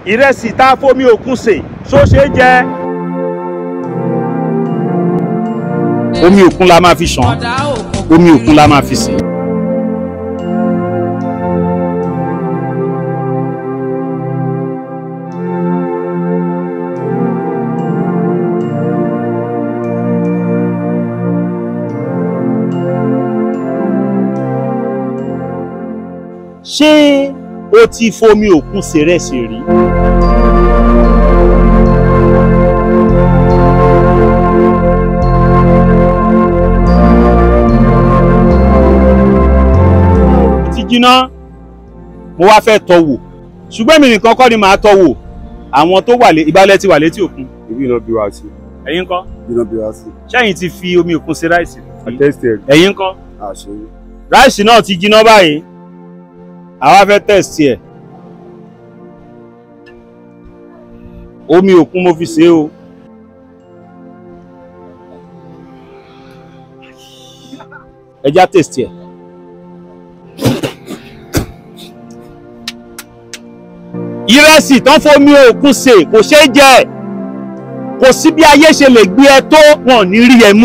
ìrẹsì tá a fomi òkun sè ṣó ṣeé jẹ. omi òkun la máa fi ṣàn ọ̀dà òkun omi òkun la máa fi sè. ṣé o ti fomi òkun ṣèrẹsì rí? ó ti jiná mo wá fẹ́ tọ́ wò ṣùgbọ́n èmi nìkan kọ́ ni màá tọ́ wò àwọn tó wà lé ìbálẹ̀ ti wà létí òkun Ibi iná bí wá sí. ẹ̀yin kọ́ Ibi iná bí wá sí. ṣẹ́yìn ti fi omi òkun ṣe ráìsì rí? Àtẹ́sítì ẹ̀ ẹ̀yin kọ́ àṣeyí. ráìsì náà ti jiná báyìí àwa fẹ́ tẹ̀sí ẹ̀ omi òkun mo fi ṣe é o ẹja tẹ̀sí ẹ̀ ìrẹsì tán fomi òkun ṣe kò ṣeé jẹ kò sí bí ayé ṣe lè gbé ẹ tó wọn ò ní rí ẹ mú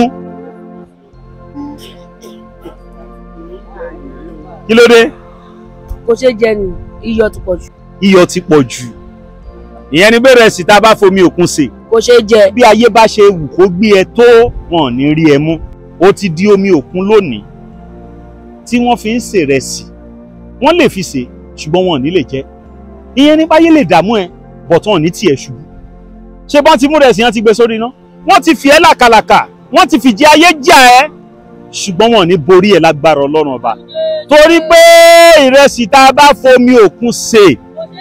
kí ló dé kò ṣe jẹ ni iyọ̀ ti pọ̀ jù iyọ̀ ti pọ̀ jù ìyẹn ni bẹ́ẹ̀ sì tá a bá fomi òkun sè kò ṣe jẹ bí ayé bá ṣe wù kó gbé ẹ tó wọn ò ní rí ẹ mú ó ti di omi òkun lónìí tí wọ́n fi ń ṣèrẹsì wọ́n lè fi sè ṣùgbọ́n wọn ò ní lè jẹ ìyẹn ní báyé lè dààmú ẹ bọ̀tán ò ní tiẹ̀ ṣubú ṣé bọ́n ti mú rẹ̀ sí yẹn ti gbé sórí iná wọ́n ti fi ẹ́ làkàlàkà wọ́n ti fìjì ayé jà ẹ́ ṣùgbọ́n wọn ò ní borí ẹ lágbára ọlọ́run ọba torí pé ìrẹsì tá a bá fomi òkun sè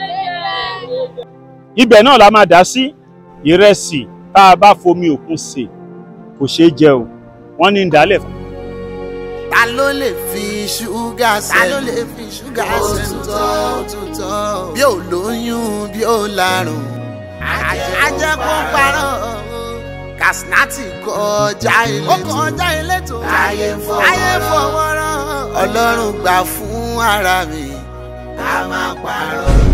ibẹ̀ náà la máa dá sí ìrẹsì tá a bá fomi òkun sè kò ṣeé jẹ o wọ́n ní ń dálẹ̀ fún. ta ló lè fi ṣúgà sẹ́nu ta ló lè fi ṣúgà sẹ́nu tó bí ò lóyún bí ò lárùn ajẹ́ kó parọ́ Kasinati kọjá ilé tó kọjá ilé tó ayé fọwọ́rọ́ ọlọ́run gbà fún ara mi ká má parọ́.